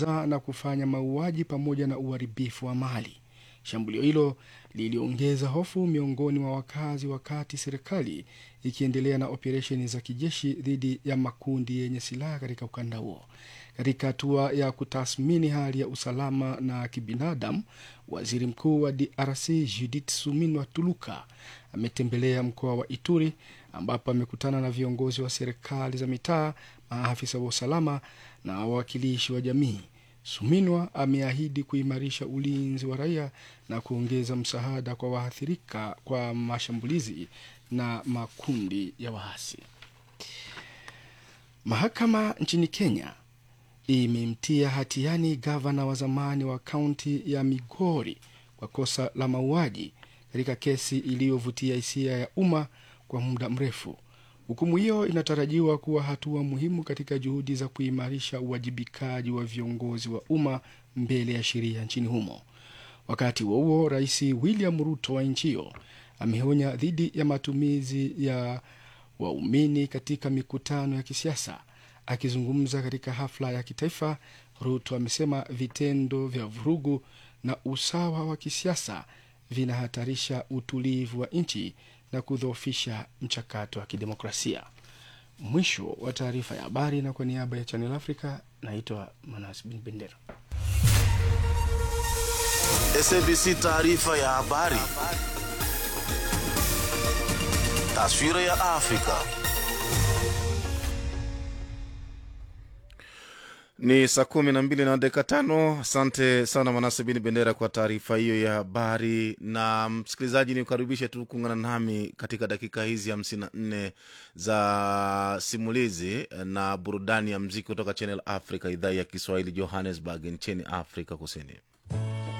kusambaza na kufanya mauaji pamoja na uharibifu wa mali. Shambulio hilo liliongeza hofu miongoni mwa wakazi, wakati serikali ikiendelea na operesheni za kijeshi dhidi ya makundi yenye silaha katika ukanda huo. Katika hatua ya kutathmini hali ya usalama na kibinadamu, waziri mkuu wa DRC Judith Suminwa Tuluka ametembelea mkoa wa Ituri ambapo amekutana na viongozi wa serikali za mitaa, maafisa wa usalama na wawakilishi wa jamii. Suminwa ameahidi kuimarisha ulinzi wa raia na kuongeza msaada kwa waathirika kwa mashambulizi na makundi ya waasi. Mahakama nchini Kenya imemtia hatiani gavana wa zamani wa kaunti ya Migori kwa kosa la mauaji katika kesi iliyovutia hisia ya umma kwa muda mrefu. Hukumu hiyo inatarajiwa kuwa hatua muhimu katika juhudi za kuimarisha uwajibikaji wa viongozi wa umma mbele ya sheria nchini humo. Wakati huo huo, Rais William Ruto wa nchi hiyo ameonya dhidi ya matumizi ya waumini katika mikutano ya kisiasa. Akizungumza katika hafla ya kitaifa, Ruto amesema vitendo vya vurugu na usawa wa kisiasa vinahatarisha utulivu wa nchi na kudhoofisha mchakato wa kidemokrasia. Mwisho wa taarifa ya habari, na kwa niaba ya Channel Africa naitwa Manas Bin Bendera. SABC taarifa ya habari. Taswira ya Afrika. Ni saa kumi na mbili na dakika tano. Asante sana Manase Bini Bendera kwa taarifa hiyo ya habari. Na msikilizaji, ni ukaribishe tu kuungana nami katika dakika hizi hamsini na nne za simulizi na burudani ya mziki kutoka Channel Africa, idhaa ya Kiswahili, Johannesburg nchini Afrika Kusini.